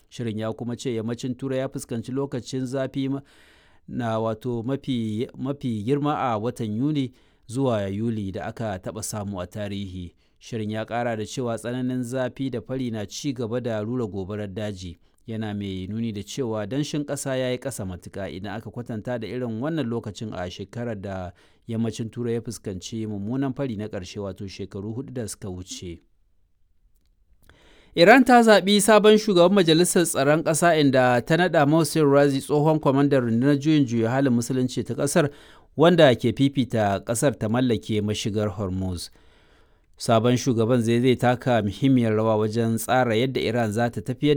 shirin ya kuma ce yammacin turai ya fuskanci lokacin zafi na wato mafi, mafi girma a watan yuni zuwa yuli da aka taɓa samu a tarihi shirin ya ƙara da cewa tsananin zafi da fari na ci gaba da rura gobarar daji yana mai nuni da cewa danshin ƙasa ya yi ƙasa matuƙa idan aka kwatanta da irin wannan lokacin a shekarar da yammacin turai ya fuskanci mummunan fari na ƙarshe wato shekaru hudu da suka wuce iran ta zaɓi sabon shugaban majalisar tsaron ƙasa inda ta naɗa Mohsen Razi tsohon kwamandan rundunar juyin juya halin musulunci ta ƙasar wanda ke fifita ƙasar ta mallake mashigar hormuz sabon shugaban zai zai taka muhimmiyar rawa wajen tsara yadda iran za ta tafiyar